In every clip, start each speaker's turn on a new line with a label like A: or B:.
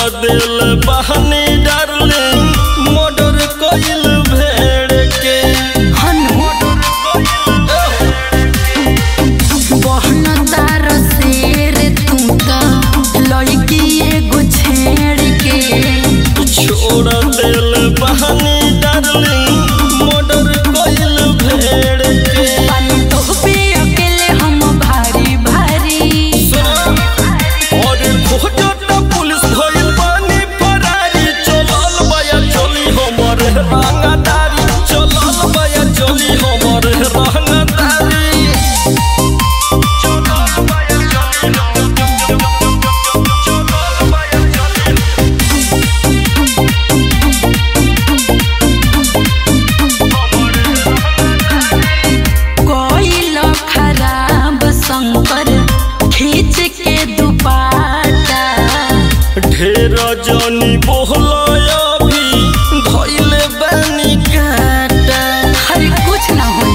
A: दिल बहनी darling murder कइल भेड़ के
B: बहन तार शेर तू त लड़की एगो छेड़ के
A: छोड़ दिल बहनी डार्लिंग मर्डर कइल भेड़ के
B: पानी तो पे अकेले हम भारी भारी
A: और खोजत पुलिस भइल बानी फरारी चलल बया चली हमर रंगदारी चलल बया चली हमर रंगदारी चलल बया चली चलल बया चली
B: कोइल खराब शंकर खींच के दुपाटा
A: ढेर जनी बोहलय अभी धइले बानी काटा
B: हर कुछ ना हो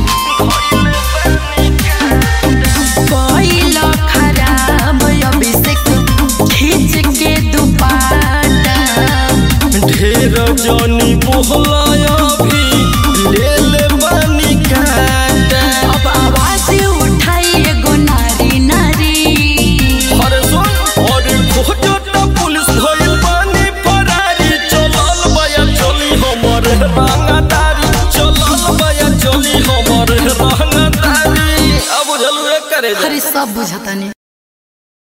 B: कोइल खराब अभिषेक खींच के दुपाटा
A: ढेर जनी बोहलय अभी ले ले बानी काटा
B: अब आवाज उठाई एगो नारी नारी
A: अरे सुन और खोजत पुलिस भइल बानी फरारी चलल बया चली हमर रंगदारी चलल बया चली हमर रंगदारी अब बुझलु करे
B: हरी सब बुझतानी